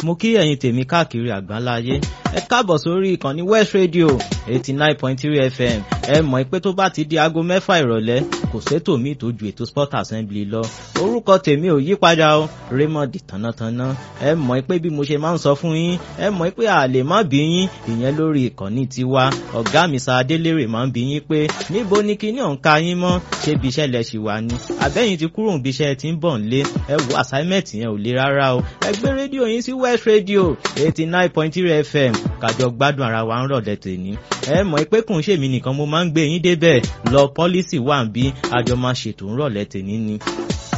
mo kí ẹ̀yin tèmi káàkiri àgbáláyé ẹ káàbọ̀ sórí ìkànnì West Radio eighty nine point three FM ẹ mọ̀ pé tó bá ti di aago mẹ́fà ìrọ̀lẹ́ kò sétò míì tó ju ètò sport assembly lọ orúkọ tèmi ò yí padà o Raymond Tánátáná ẹ mọ̀ pé bí mo ṣe máa ń sọ fún yín ẹ mọ̀ pé a lè má bí yín ìyẹn lórí ìkànnì tiwa ọ̀gá mi sa adélèrè máa ń bí yín pé níbo ni kíní ọ̀ǹka yín mọ́ ṣé bí iṣẹ́ lẹ ṣì wà ní àbẹ́yìn ti kúrò níbi iṣẹ́ tí ń bọ̀ nílé ẹ wo assignment yẹn ò le rárá o ẹ gbé rédíò yín sí West Radio eighty nine point three FM kájọ gbádùn ara wa ń rọ̀lẹ́ tèmi ẹ mọ̀ pé kùn ṣèmi nìkan mo máa ń gbé yín débẹ̀ lọ pọ́lísì wà ń bí àjọ máa ṣètò ń rọ̀lẹ́ tèmi ni.